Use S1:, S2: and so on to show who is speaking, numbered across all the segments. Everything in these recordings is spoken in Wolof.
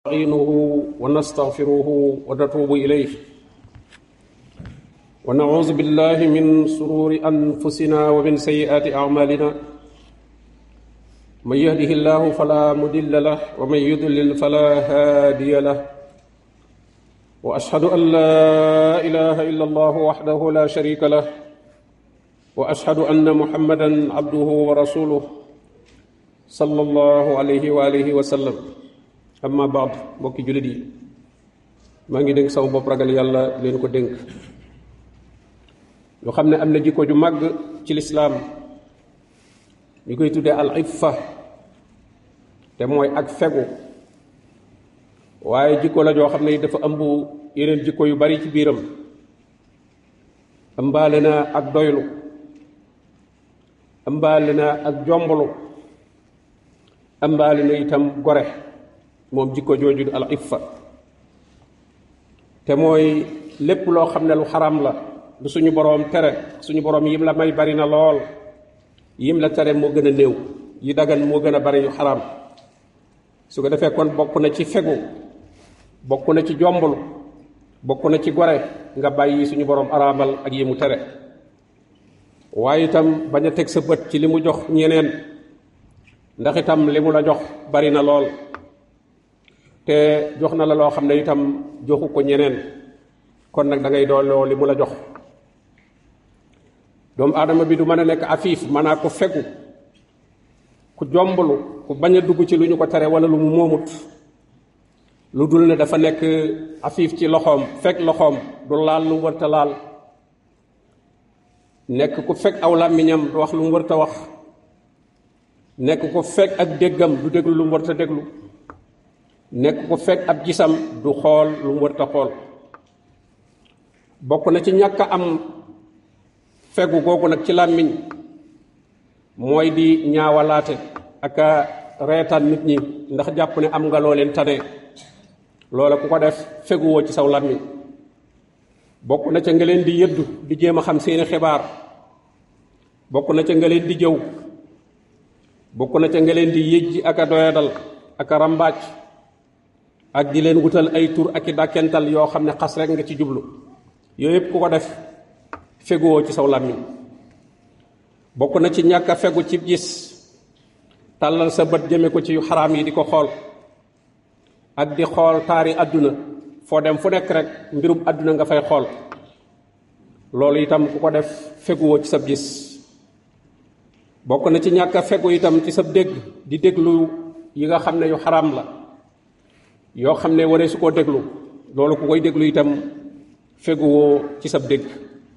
S1: نستعينه ونستغفره ونتوب إليه ونعوذ بالله من سرور أنفسنا ومن سيئات أعمالنا من يهده الله فلا مضل له ومن يضلل فلا هادي له وأشهد أن لا إله إلا الله وحده لا شريك له وأشهد أن محمدا عبده ورسوله صلى الله عليه وآله وسلم amma baad mbokki jullit yi maa ngi dénk sama bopp ragal yàlla leen ko dénk yoo xam ne am na jikko ju màgg ci lislaam ñu koy tuddee al iffa te mooy ak fegu waaye jikko la joo xam ne dafa ëmb yeneen jikko yu bari ci biiram ëmbaale na ak doylu ëmbaale na ak jomblu ëmbaale na itam gore moom jikko jooju al iffa te mooy lépp loo xam ne lu xaram la lu suñu boroom tere suñu boroom yim la may bari na lool yim la tere moo gën a néew yi dagan moo gën a bari yu xaram su ko defee kon bokk na ci fegu bokk na ci jomblu bokk na ci gore nga bàyyi suñu boroom araamal ak yi mu tere waaye itam bañ a teg sa bët ci li mu jox ñeneen ndax itam li mu la jox bari na lool te jox na la loo xam ne itam joxu ko ñeneen kon nag da ngay dooloo li mu la jox doomu aadama bi du mën a nekk afiif maanaa ku fegu ku jomblu ku bañ a dugg ci lu ñu ko tere wala lu mu moomut lu dul ne dafa nekk afiif ci loxoom fekk loxoom du laal lu mu wërta laal nekk ku fekk aw làmmiñam du wax lu mu wërta wax nekk ku fekk ak déggam du déglu lu mu wërta déglu nekk ko fekk ab gisam du xool lu mu wërta xool bokk na ci ñàkk am fegu googu nag ci làmmiñ mooy di ñaawalaate ak a reetaan nit ñi ndax jàpp ne am nga loo leen tane loola ku ko def feguwoo ci saw làmmiñ bokk na ca nga leen di yëddu di jéem a xam seeni xibaar bokk na ca nga leen di jëw bokk na ca nga leen di yëjji ak a doyadal ak a ràmbaaj ak di leen wutal ay tur ak i dàkkental yoo xam ne xas rek nga ci jublu yooyu yëpp ku ko def feguwoo ci saw làmmiñ bokk na ci ñàkk a fegu ci gis tàllal sa bët jëme ko ci yu xaraam yi di ko xool ak di xool taari àdduna foo dem fu nekk rek mbirum àdduna nga fay xool loolu itam ku ko def feguwoo ci sab gis bokk na ci ñàkk a fegu itam ci sab dégg di déglu yi nga xam ne yu xaraam la yoo xam ne waree su koo déglu loolu ku koy déglu itam feguwoo ci sab dégg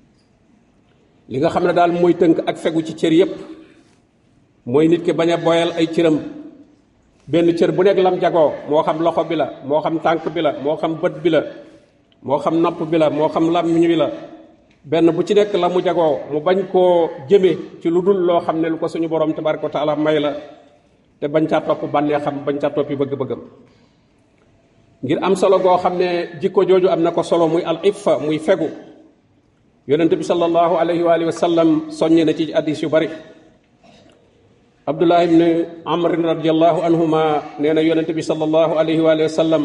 S1: li nga xam ne daal mooy tënk ak fegu ci cër yépp mooy nit ki bañ a boyal ay cëram benn cër bu nekk lam jagoo moo xam loxo bi la moo xam tànk bi la moo xam bët bi la moo xam napp bi la moo xam làmmiñ bi la benn bu ci nekk la mu jagoo mu bañ koo jëme ci lu dul loo xam ne lu ko suñu borom tabaraka wa taala may la te bañ caa topp bànnee xam bañ caa toppi bëgg-bëggam ngir am solo goo xam ne jikko jooju am na ko solo muy al iffa muy fegu yonente bi sallallahu alayhi wa alihi wa sallam soññe na ci addis yu bari abdullah ibn amr radiallahu anhuma nee na yonente bi sallallahu alayhi wa alihi wa sallam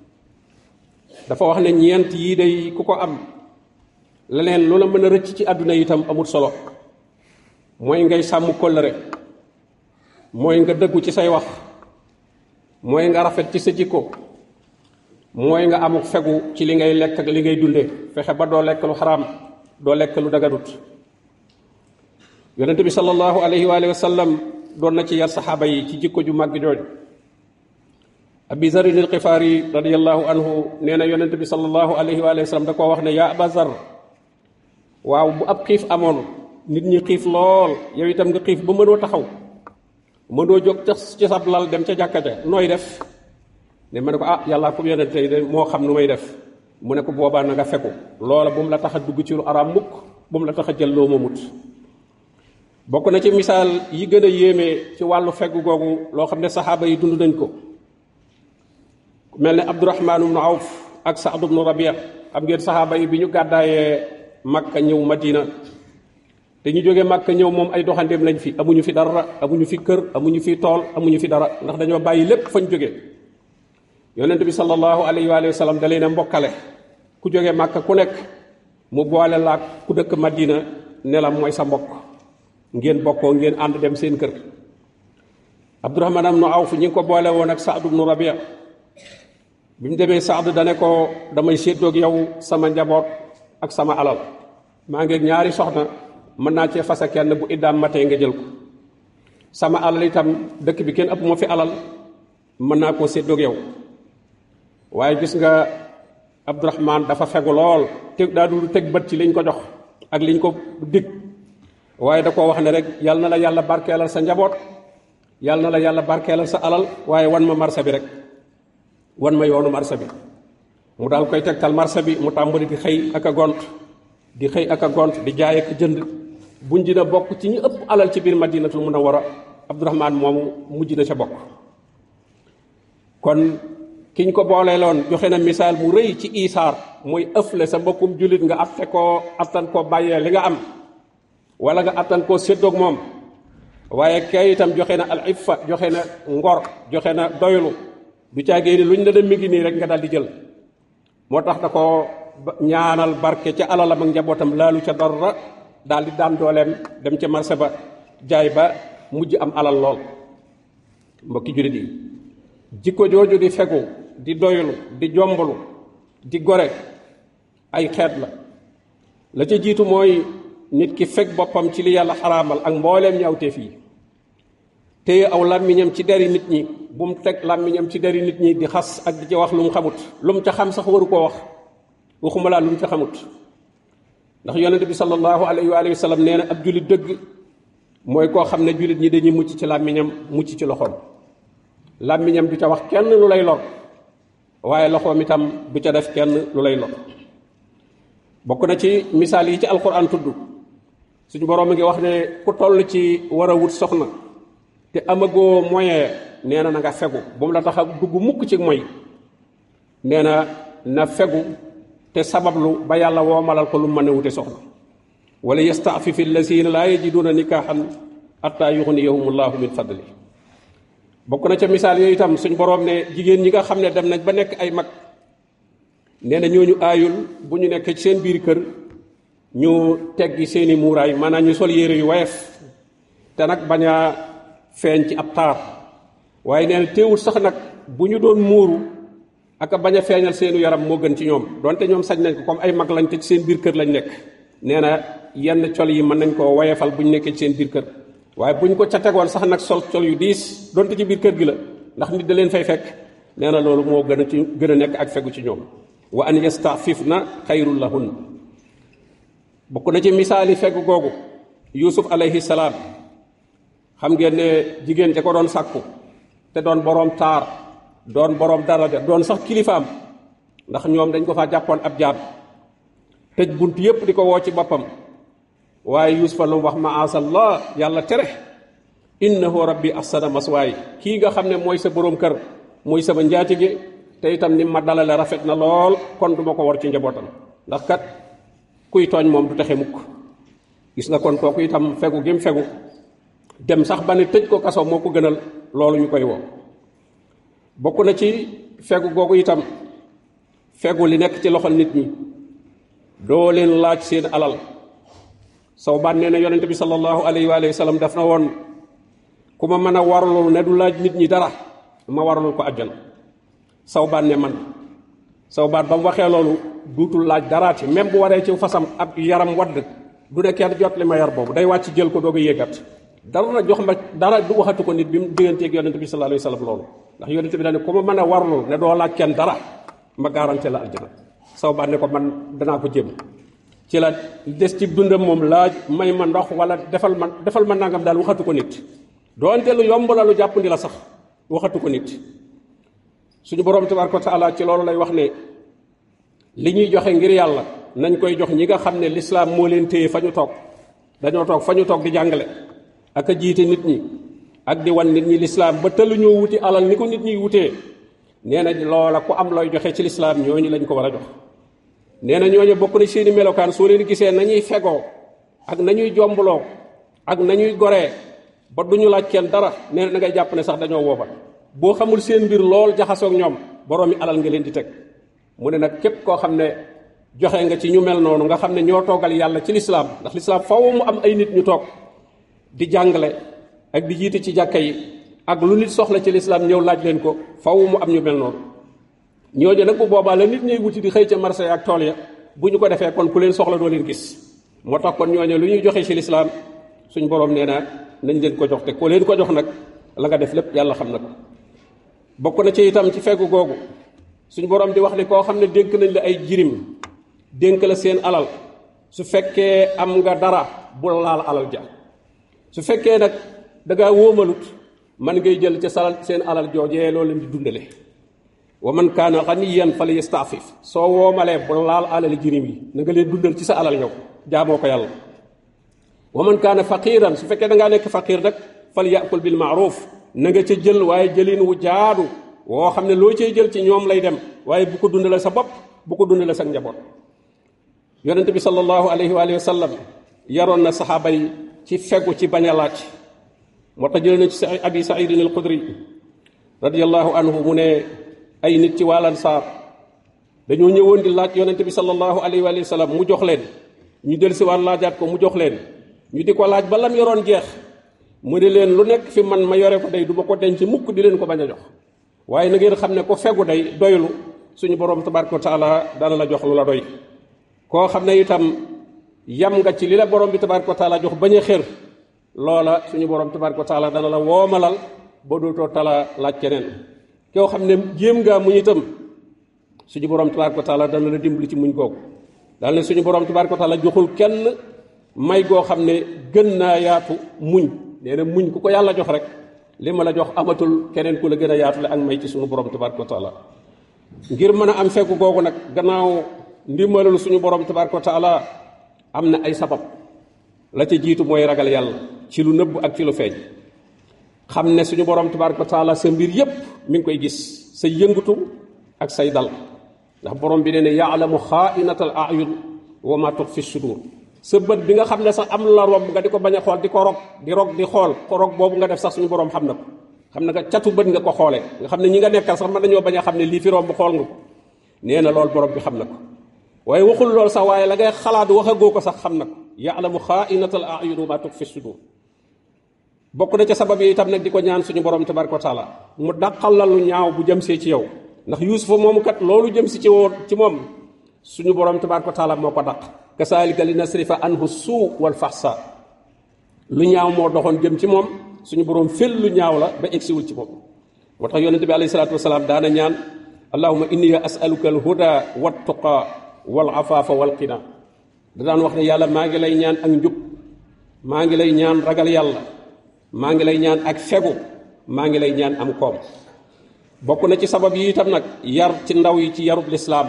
S1: dafa wax ne ñeent yii day ku ko am leneen lu la mën a rëcc ci àdduna itam amul solo mooy ngay sàmm kóllëre mooy nga dëggu ci say wax mooy nga rafet ci sa jikko mooy nga amuk fegu ci li ngay lekk ak li ngay dunde fexe ba doo lekk lu xaraam doo lekk lu dagadut yonente bi sallallahu alayhi wa alihi wa sallam doon na ci yar saxaaba yi ci jikko ju màgg jooju abi zarin al xifaari radiallahu anhu nee na yonente bi sallallahu alayhi wa alihi wa sallam da koo wax ne yaa aba zar waaw bu ab xiif amoon nit ñi xiif lool yow itam nga xiif ba mënoo taxaw mënoo jóg ci sab lal dem ca jàkka ja nooy def ne ma ne ko ah yàllaa ko yonente de moo xam nu may def mu ne ko boobaa na nga fekku loola bu mu la tax a dugg ci lu araam mukk bu mu la tax a jël loo moomut bokk na ci misaal yi gën a yéeme ci wàllu feggu googu loo xam ne saxaaba yi dund nañ ko mel ne abdurahmaan ibnu awf ak saad ibnu rabia xam ngeen saxaaba yi bi ñu gàddaayee makka ñëw madina te ñu jógee makka ñëw moom ay doxandeem lañ fi amuñu fi dara amuñu fi kër amuñu fi tool amuñu fi dara ndax dañoo bàyyi lépp fañ jóge yonent bi sallallahu alayhi wa sallam da leen a mbokkale ku jóge màkka ku nekk mu boole laak ku dëkk madina ne la mooy sa mbokk ngeen bokkoo ngeen ànd dem seen kër abdurahman am nu awf ñi ngi ko boole woon ak saad ibnu rabia bi mu demee saad dane ko damay séddoog yow sama njaboot ak sama alal maa ngi ñaari soxna mën naa cee fasa kenn bu iddaam matee nga jël ko sama alal itam dëkk bi kenn ëpp ma fi alal mën naa koo séddoog yow waaye gis nga abdurahman dafa fegu lool te daa dul teg bët ci liñ ko jox ak liñ ko dig waaye da koo wax ne rek yal na la yàlla barkeelal sa njaboot yal na la yàlla barkeelal sa alal waaye wan ma marché bi rek wan ma yoonu marché bi mu daal koy tegtal marché bi mu tàmbali di xëy ak a gont di xëy ak a gont di jaay ak a jënd buñ dina bokk ci ñu ëpp alal ci biir madinatul munawwara abdurahman moomu mujj na ca bokk kon kiñ ko booleeloon joxe na misaal mu rëy ci isaar muy ëfle sa mbokkum jullit nga atte koo attan koo bàyyee li nga am wala nga attan koo séddoog moom waaye kay itam joxe na al iffa joxe na ngor joxe na doylu du caagee ni luñ la dem mi ngi nii rek nga daal di jël moo tax da ko ñaanal barke ca alalam ak njabootam laalu ca dara daal di daan dooleem dem ca marché ba jaay ba mujj am alal lool mbokki jullit yi jikko jooju di fegu di doylu di jomblu di gore ay xeet la la ca jiitu mooy nit ki fekk boppam ci li yàlla xaraamal ak mbooleem ñaawteef yi téye aw làmmiñam ci deri nit ñi bu mu teg làmmiñam ci deri nit ñi di xas ak di ci wax lu mu xamut lu mu ca xam sax waru koo wax waxuma laa lu mu ca xamut ndax yonente bi sallallahu alayhi wa sallam nee na ab jullit dëgg mooy koo xam ne jullit ñi dañuy mucc ci làmmiñam mucc ci loxoom làmmiñam du ca wax kenn lu lay lor waaye loxoom itam du ca def kenn lu lay lor bokk na ci misaal yi ci alquran tudd suñu boroom a ngi wax ne ku toll ci war a wut soxna te amagoo moyen nee na na nga fegu bu mu la tax a dugg mukk ci moy nee na na fegu te sabablu ba yàlla woomalal ko lu mën a wute soxna wala yastaafifi allazina laa yajiduuna nikaaxan atta yuxniyahum allahu min fadli bokk na ca misaal yooyu itam suñ boroom ne jigéen ñi nga xam ne dem nañ ba nekk ay mag nee na ñooñu aayul bu ñu nekk ci seen biir kër ñu teggi seeni muuraay maanaam ñu sol yére yu woyof te nag bañ a feeñ ci ab taar waaye nee na teewul sax nag bu ñu doon muuru ak bañ a feeñal seenu yaram moo gën ci ñoom donte ñoom sañ nañ ko comme ay mag lañ te ci seen biir kër lañ nekk nee na yenn col yi mën nañ koo woyefal bu ñu nekkee ci seen biir kër waaye bu ñu ko ca tegoon sax nag sol col yu diis donte ci biir kër gi la ndax nit da leen fay fekk nee na loolu moo gën a ci gën a nekk ak fegu ci ñoom wa an yastafifna xayrul lahun bokk na ci misaali fegu googu yusuf alayhi salaam xam ngeen ne jigéen ja ko doon sàkku te doon boroom taar doon boroom daraja doon sax kilifaam ndax ñoom dañ ko faa jàppoon ab jaam tëj bunt yépp di ko woo ci boppam waaye yusufa lu mu wax maasallah yàlla tere innahu rabbi ahsana maswaay kii nga xam ne mooy sa boroom kër mooy sama njaatige te itam ni ma dalale rafet na lool kon duma ko war ci njabootam ndax kat kuy tooñ moom du taxe mukk gis nga kon kooku itam fegu gim fegu dem sax ba ne tëj ko kaso moo ko gënal loolu ñu koy woo bokk na ci fegu googu itam fegu li nekk ci loxol nit ñi doo leen laaj seen alal saw baan nee na yonente bi sallallahu alayhi wa sallam daf na woon ku ma mën a warlul ne du laaj nit ñi dara ma warlul ko àjjana saw baan ne man saw baan ba mu waxee loolu duutul laaj daraati même bu waree ci fasam ab yaram wadd du ne kenn jot li ma yar boobu day wàcc jël ko doog a yéegat dara jox ma dara du waxatu ko nit bi mu digganteeg yonente bi sallallahu alayhi wa sallam loolu ndax yonente bi dañ ne ku ma mën a warlul ne doo laaj kenn dara ma garanté la àjjana saw baan ne ko man danaa ko jéem ci la des ci dundam moom laaj may ma ndox wala defal ma defal ma nangam daal waxatu ko nit doonte lu yomb la lu jàppandi la sax waxatu ko nit suñu borom tabaraka wa taala ci loolu lay wax ne li ñuy joxe ngir yàlla nañ koy jox ñi nga xam ne lislaam moo leen téye fa ñu toog dañoo toog fa ñu toog di jàngale ak a jiite nit ñi ak di wan nit ñi lislaam ba tëluñoo wuti alal ni ko nit ñi wutee nee na loola ku am looy joxe ci lislaam ñooñu lañ ko war a jox nee na ñooñu bokk na seeni melokaan soo leen gisee nañuy fegoo ak nañuy jombloo ak nañuy goree ba duñu laaj kenn dara nee na da ngay jàpp ne sax dañoo woobal boo xamul seen mbir lool jaxasoog ñoom boroomi alal nga leen di teg mu ne nag képp koo xam ne joxe nga ci ñu mel noonu nga xam ne ñoo toogal yàlla ci lislaam ndax lislaam faw mu am ay nit ñu toog di jàngale ak di jiite ci jàkka yi ak lu nit soxla ci lislaam ñëw laaj leen ko faw mu am ñu mel noonu ñooñu nag bu boobaa la nit ñuy wuti di xëy ca marché ak tool ya bu ñu ko defee kon ku leen soxla doo leen gis moo tax kon ñooñu lu ñuy joxe ci lislaam suñ borom nee na nañ leen ko jox te ko leen ko jox nag la nga def lépp yàlla xam na ko bokk na ci itam ci feggu googu suñ borom di wax ni koo xam ne dénk nañ la ay jirim dénk la seen alal su fekkee am nga dara bul laal alal ja su fekkee nag da ngaa wóomalut man ngay jël ca salal seen alal joojee loo leen di dundale wa man kaana ganiyan fal yastaafif soo woomalee bu laal alal jirim yi na nga leen dundal ci sa alal yow jaamoo ko yàlla wa man kaana faqiran su fekkee da ngaa nekk faqir nag fal yakul bil maaruf na nga ca jël waaye jëlin wu jaadu woo xam ne loo cay jël ci ñoom lay dem waaye bu ko dundale sa bopp bu ko dundale sa njaboot yonent bi sallallahu alayhi wa sallam yaroon na saxaaba yi ci fegu ci bañ a laaj moo tax jëlee na ci abi saidin al xudri radiallahu anhu mu ne ay nit ci wàllan saar dañoo ñëwoon di laaj yonent bi sallallahu alayhi wa sallam mu jox leen ñu del si waan laajaat ko mu jox leen ñu di ko laaj ba lam yoroon jeex mu ne leen lu nekk fi man ma yore ko day du ma ko denc mukk di leen ko bañ a jox waaye na ngeen xam ne ko fegu day doylu suñu borom tabaraka wa taala dana la jox lu la doy koo xam ne itam yam nga ci li la borom bi tabaraka wa taala jox bañ a xër loola suñu borom tabaraka wa taala dana la woomalal ba dootoo tala laaj keneen koo xam ne jéem ngaa muñ itam suñu borom tabaraka wa taala dana la dimbali ci muñ googu daal ne suñu borom tabaraka wa taala joxul kenn may goo xam ne gën naa yaatu muñ nee na muñ ku ko yàlla jox rek li ma la jox amatul keneen ku la gën a yaatule ak may ci suñu borom tabaraka wa taala ngir mën a am fekku googu nag gannaaw ndimbalul suñu borom tabaraka wa taala am na ay sabab la ca jiitu mooy ragal yàlla ci lu nëbb ak ci lu feeñ xam ne suñu borom tabaraka wa taala sa mbir yépp mi ngi koy gis sa yëngatu ak say dal ndax borom bi nee ne yaalamu xaainatal ayun wa ma tux fi sudur sa bët bi nga xam ne sax am la romb nga di ko bañ a xool di ko rog di rog di xool ko rog boobu nga def sax suñu borom xam na ko xam na nga catu bët nga ko xoolee nga xam ne ñi nga nekkal sax mën nañoo bañ a xam ne lii fi romb xool nga ko nee na loolu borom bi xam na ko waaye waxul loolu sax waaye la ngay xalaat waxagoo ko sax xam na ko yaalamu xaainatal ayun wa ma tux fi sudur bokk na ca sabab yi itam nag di ko ñaan suñu borom tabaraka wa taala mu dàqal la lu ñaaw bu jëm see ci yow ndax yuusufa moomu kat loolu jëm si ci woon ci moom suñu borom tabaraka wa taala moo ko dàq kasaalika li nasrifa anhu suu wal faxsa lu ñaaw moo doxoon jëm ci moom suñu borom fel lu ñaaw la ba egsiwul ci moom moo tax yonente bi alayhi salaatu wasalaam daana ñaan allahuma inni asaluka al huda wat tuqa wal afaafa wal qina da daan wax ne yàlla maa ngi lay ñaan ak njub maa ngi lay ñaan ragal yàlla maa ngi lay ñaan ak fegu maa ngi lay ñaan am koom bokk na ci sabab yi itam nag yar ci ndaw yi ci yarub lislaam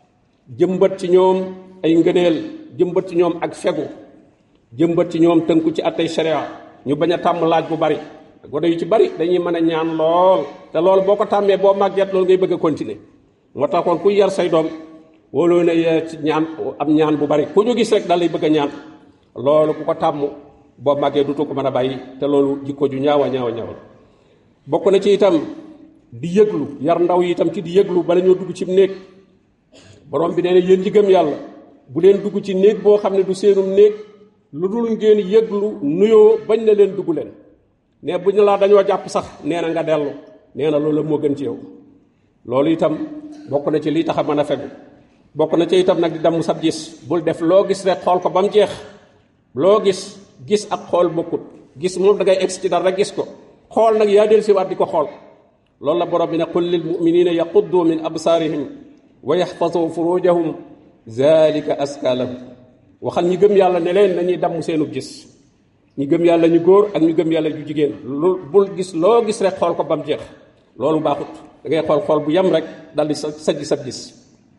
S1: jëmbat ci ñoom ay ngëneel jëmbat ci ñoom ak fegu jëmbat ci ñoom tënku ci attay sharia ñu bañ a tàmm laaj bu bari gone yu ci bari dañuy mën a ñaan lool te loolu boo ko tàmmee boo màgget loolu ngay bëgg a continuer moo taxoon kuy yar say doom wóoloo na ci ñaan am ñaan bu bari ku ñu gis rek daal lay bëgg a ñaan loolu ku ko tàmm boo màggee dutu ko mën a bàyyi te loolu jikko ju ñaawa ñaawa ñaawa bokk na ci itam di yëglu yar ndaw yi itam ci di yëglu bala ñoo dugg ci néeg borom bi nee na yéen ñi gëm yàlla bu leen dugg ci néeg boo xam ne du seenum néeg lu dul ngeen yëglu nuyoo bañ na leen dugg leen ne bu ñu laa dañoo jàpp sax nee na nga dellu nee na loolu moo gën ci yow loolu itam bokk na ci lii tax a mën a fegu bokk na ci itam nag di damm sab gis bul def loo gis rek xool ko ba mu jeex loo gis gis ak xool bokkut gis moom da ngay egsi ci dara rek gis ko xool nag yaa del si waat di ko xool loolu la borom bi ne qul lil muminina yaquddu min absaarihim wa yaxfasu furujahum zalika aska lahum waxal ñi gëm yàlla ne leen nañuy damm seenu gis ñi gëm yàlla ñu góor ak ñu gëm yàlla ñu jigéen lu bul gis loo gis rek xool ko ba mu jeex loolu baaxut da ngay xool xool bu yem rek dal di sa sajj sab gis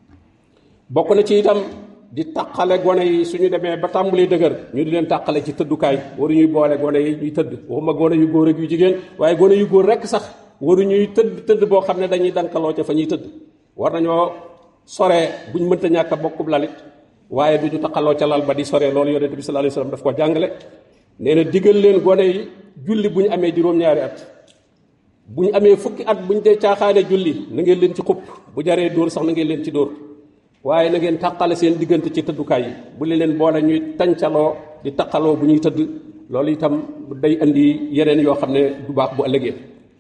S1: bokk na ci itam di taqale gone yi suñu demee ba tàmbalee dëgër ñu di leen tàqale ci tëddukaay waru ñuy boole gone yi ñuy tëdd waxuma gone yu góor ak yu jigéen waaye gone yu góor rekk sax waru ñuy tëdd tëdd boo xam ne dañuy dankaloo ca fa ñuy tëdd war nañoo soree buñ mënta ñàkk a bokkub lalit waaye du ñu taqaloo ca lal ba di soree loolu yonente bi sallallahu alayhi wasallam daf ko jàngale nee na digal leen gone yi julli bu ñu amee juróom-ñaari at bu ñu amee fukki at bu ñu dee caaxaane julli na ngeen leen ci xupp bu jaree dóor sax na ngeen leen ci dóor waaye na ngeen tàqale seen diggante ci tëddukaay yi bu li leen boole ñuy tancaloo di taqaloo bu ñuy tëdd loolu itam day indi yeneen yoo xam ne du baax bu ëllëgee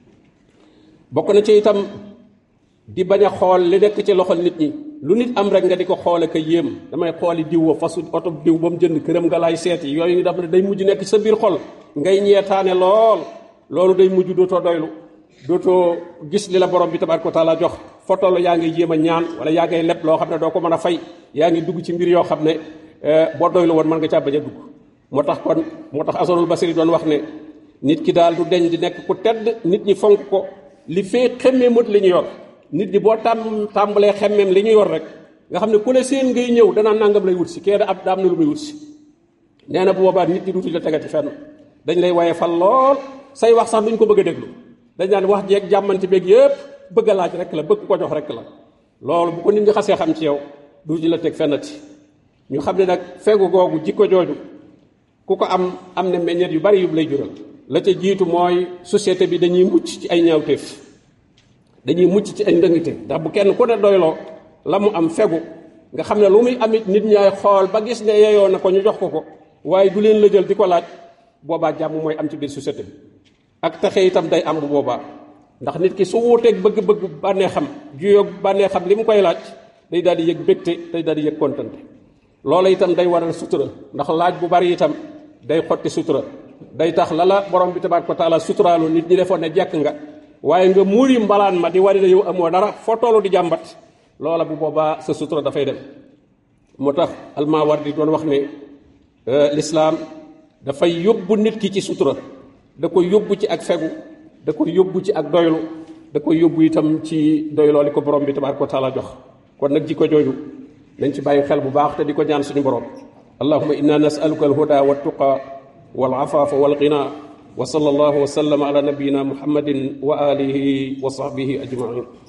S1: bokk na ci itam di bañ a xool li nekk ci loxol nit ñi lu nit am rek nga di ko xoole ka yéem damay xooli diw wa fasu oto diw ba mu jënd këram nga laay seeti yooyu ngi daf ne day mujj nekk sa biir xol ngay ñeetaane lool loolu day mujj dootoo doylu dootoo gis li la borom bi tabaaraka wa taala jox fotolu yaa ngi jéem a ñaan wala yaa ngay leb loo xam ne doo ko mën a fay yaa ngi dugg ci mbir yoo xam ne boo doylu woon mën nga caa bañ a dugg moo tax kon moo tax asanul basiri doon wax ne nit ki daal du deñ di nekk ku tedd nit ñi fonk ko li fee xemmee mët li ñu yor nit ñi boo tàmm tàmbalee xemmeem li ñu yor rek nga xam ne ku ne seen ngay ñëw danaa nangam lay wut si kee da ab da am na lu muy wut si nee na bu boobaa nit ñi duutuñ la tegati fenn dañ lay waye fal lool say wax sax duñ ko bëgg a déglu dañ daan wax jeeg jàmmante beeg yëpp bëgg a laaj rek la bëgg ko jox rek la loolu bu ko nit ñi xasee xam ci yow duutuñ la teg fennati ñu xam ne nag fegu googu jikko jooju ku ko am am na meññeet yu bari yu lay jural la ca jiitu mooy société bi dañuy mucc ci ay ñaawteef dañuy mucc ci ay ndëngte ndax bu kenn ku ne doyloo la mu am fegu nga xam ne lu muy amit nit ñaay xool ba gis ne yeyoo na ko ñu jox ko ko waaye du leen la jël di ko laaj boobaa jàmm mooy am ci biir société bi ak taxe itam day am bu boobaa ndax nit ki su wuuteeg bëgg-bëgg bànnee xam juyoog bànnee xam li mu koy laaj day daal di yëg bégte day daal di yëg kontante loola itam day waral sutura ndax laaj bu bari itam day xotti sutura day tax la la borom bi tabaaraka wa taala suturaalu nit ñi defoon ne jekk nga waaye nga muuri mbalaan ma di wari na yow amoo dara foo toolu di jàmbat loola bu boobaa sa sutura dafay dem moo tax Almaawardi doon wax ne lislaam dafay yóbbu nit ki ci sutura da koy yóbbu ci ak fegu da koy yóbbu ci ak doylu da koy yóbbu itam ci doyloo li ko borom bi tabaaraka wa taala jox kon nag jikko jooju nañ ci bàyyi xel bu baax te di ko ñaan suñu borom allahuma inna nasaluka alhuda waltuqa walafaafa walghina wa sallallahu wa sallama ala nabiyina muhammadin wa alihi wa sahbihi ajmain